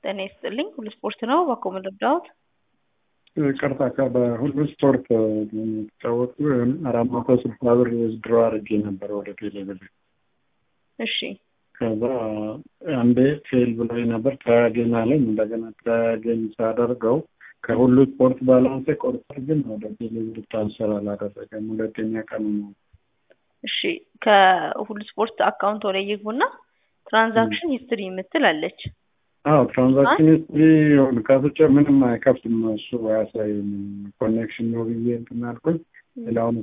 ጤና ይስጥልኝ። ሁሉ ስፖርት ነው። ባኮ መለዳዎት ቅርታ በሁሉ ስፖርት የሚጫወቱ አራት መቶ ስልሳ ብር ድሮ አድርጌ ነበር ወደ ቴሌብር። እሺ ከዛ አንዴ ፌል ብሎኝ ነበር ተያገኝ አለኝ። እንደገና ተያገኝ ሳደርገው ከሁሉ ስፖርት ባላንሴ ቆርጧል፣ ግን ወደ ቴሌብር ትራንስፈር አላደረገም። ሁለተኛ ቀኑ ነው። እሺ ከሁሉ ስፖርት አካውንት ወደ ይግቡና ትራንዛክሽን ሂስትሪ የምትል አለች። አዎ ትራንዛክሽን ሂስትሪ ሆን ከፍቼ ምንም አይከፍትም። እሱ አያሳይም። ኮኔክሽን ነው ብዬ እንትን አልኩኝ። ሌላውን